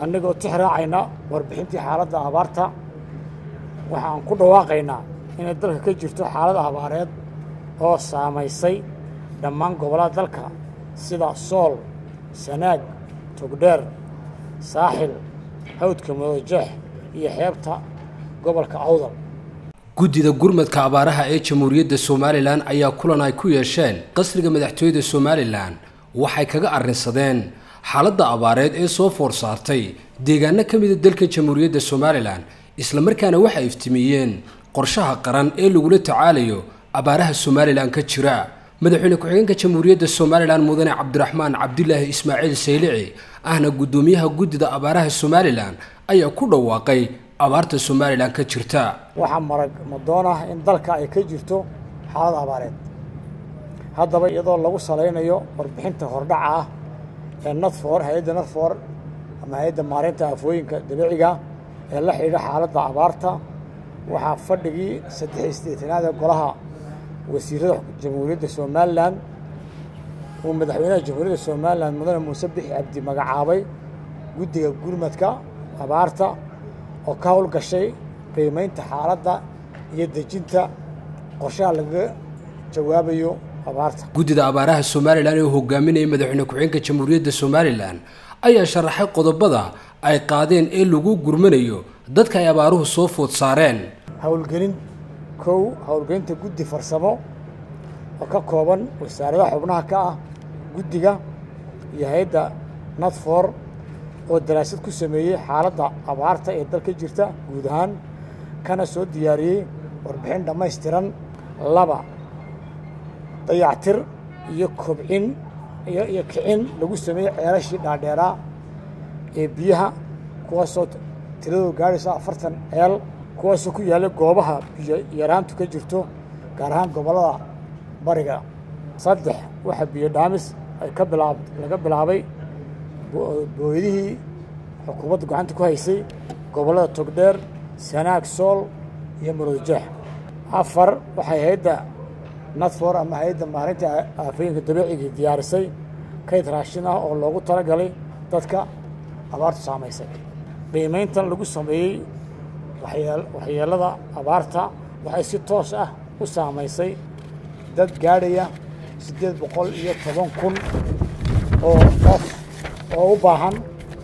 annagoo tix raacayna warbixintii xaaladda abaarta waxaan ku dhawaaqaynaa inay dalka ka jirto xaalad abaareed oo saamaysay dhammaan gobollada dalka sida sool sanaag togdheer saaxil hawdka mudoojeex iyo xeebta gobolka awdal guddida gurmadka abaaraha ee jamhuuriyadda somalilan ayaa kulan ay ku yeesheen qasriga madaxtooyada somalilan waxay kaga arrinsadeen xaaladda abaareed ee soo foor saartay deegaano ka mida dalka jamhuuriyadda somalilan islamarkaana waxay iftimiyeen qorshaha qaran ee lagula tacaalayo abaaraha somalilan ka jira madaxweyne ku-xigeenka jamhuuriyadda somalilan mudane cabdiraxmaan cabdilaahi ismaaciil saylici ahna guddoomiyaha guddida abaaraha somalilan ayaa ku dhawaaqay abaarta somalilan ka jirta waxaa marag madoon ah in dalka ay ka jirto xaalad abaareed haddaba iyadoo lagu salaynayo warbixinta hordhaca ah ee nadfor hay-adda nadfor ama hay-adda maareynta aafooyinka dabiiciga ee la xidhiidha xaaladda abaarta waxaa fadhigii saddex isdeetanaad ee golaha wasiirada jamhuuriyadda somalilan uu madaxweynaha jamhuuriyadda somalilan mudane muuse bixi cabdi magacaabay guddiga gurmadka abaarta oo ka howlgashay qiimaynta xaaladda iyo dejinta qorshaha lagaga jawaabayo abaarta guddida abaaraha somalilan ee hogaaminaya madaxweyne ku-xigeenka jamhuuriyadda somalilan ayaa sharaxay qodobada ay qaadeen ee lagu gurmanayo dadka ay abaaruhu soo food saareen howlgelin kow howlgelinta guddi farsamo oo ka kooban wasaaradaha xubnaha ka ah guddiga iyo hay-adda nadfor oo daraasad ku sameeyey xaaladda abaarta ee dalka jirta guud ahaan kana soo diyaariyey warbixin dhammaystiran laba dayactir iyo kobcin iyo iyo kicin lagu sameeyey ceelashii dhaadheeraa ee biyaha kuwaasoo tiradoo gaadhaysa afartan ceel kuwaasoo ku yaalla goobaha biyo yaraantu ka jirto gaar ahaan gobollada bariga saddex waxaa biyo dhaamis ay ka bilaab laga bilaabay booydihii xukuumadda gacanta ku haysay gobollada togdheer sanaag sool iyo murudujeex afar waxay hay-adda nadfor ama hay-adda maarinta aafooyinka dabiiciga diyaarisay kayd raashin ah oo loogu talagalay dadka abaartu saamaysay qiimayntan lagu sameeyey waxyeelada abaarta waxay si toos ah u saamaysay dad gaadhaya siddeed boqol iyo toban kun oo qof oo u baahan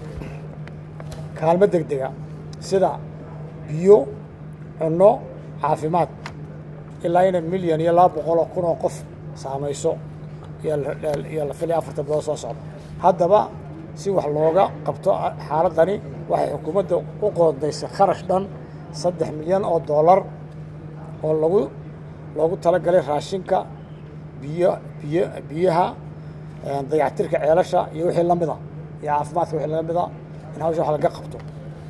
kaalmo deg dega sida biyo cunno caafimaad ilaa ina milyan iyo laba boqol oo kun oo qof saamayso iyo la filaya afartan bilood soo socda haddaba si wax looga qabto xaaladdani waxay xukuumadda u qoondaysay kharash dhan saddex milyan oo dollar oo lagu loogu talagalay raashinka biyo biyo biyaha dayactirka ceelasha iyo wixii la mida iyo caafimaadka wixii la mida in hawsha wax laga qabto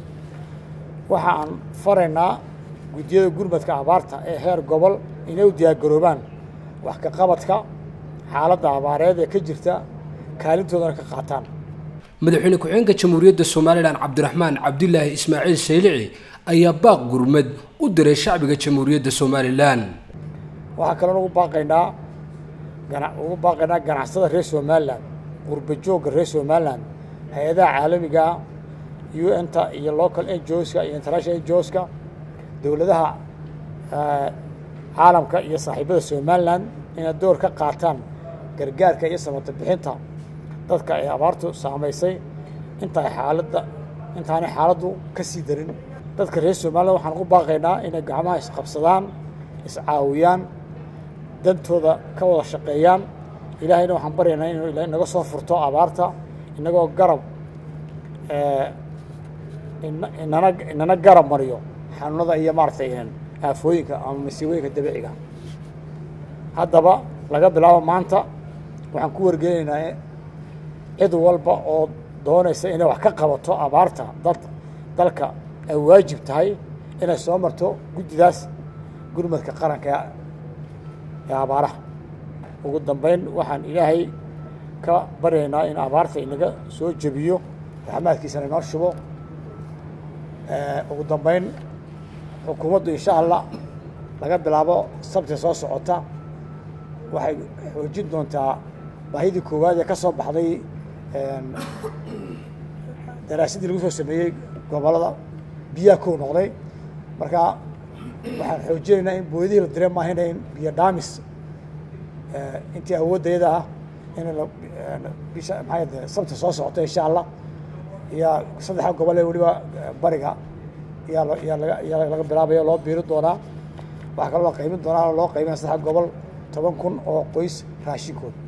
waxa aan faraynaa guddiyada gurmadka abaarta ee heer gobol inay u diyaargaroobaan wax ka qabadka xaaladda abaareed ee ka jirta kaalintoodana ka qaataan madaxweyne ku-xigeenka jamhuuriyadda somalilan cabdiraxmaan cabdilaahi ismaaciil saylici ayaa baaq gurmad u diray shacbiga jamhuuriyadda somalilan waxaa kaloo ugu baaqaynaa ugu baaqaynaa ganacsada reer somalilan qurba joogga reer somalilan hay-adaha caalamiga u n-ta iyo local ngoska iyo international ngoska dowladaha caalamka iyo saaxiibada somalilan inay door ka qaataan gargaarka iyo samata bixinta dadka ay abaartu saamaysay intaay xaaladda intaanay xaaladdu ka sii darin dadka reer somalilan waxaan ugu baaqaynaa inay gacmaha isqabsadaan iscaawiyaan dantooda ka wada shaqeeyaan ilaahayna waxaan baryaynaa inuu inaga soo furto abaarta inagoo garab inana inana garab mariyo xanuunada iyo maaragtay aafooyinka ama masiibooyinka dabiiciga haddaba laga bilaabo maanta waxaan ku wargelinaynaa cid walba oo doonaysa inay wax ka qabato abaarta dad dalka ay waajib tahay inay soo marto guddidaas gurmadka qaranka ee abaaraha ugu dambayn waxaan ilaahay ka baryaynaa in abaarta inaga soo jebiyo raxmaadkiisana inoo shubo ugu dambayn xukuumaddu insha allah laga bilaabo sabti soo socota waxay xoojin doontaa baahidii koowaad ee ka soo baxday daraasadii lagu soo sameeyey gobollada biyaha kow noqday marka waxaan xoojinaynaa in booydihii la direen maahayna in biyo dhaamis intii awoodayada ah in bisha maxaa sabta soo socota insha allah iyo saddexa gobol ee weliba bariga yaa lo yaa laga yaa laga bilaabayo loo biiri doonaa waxaa kaloo la qaymin doonaa loo qaybinaya saddexa gobol toban kun oo qoys raashinkood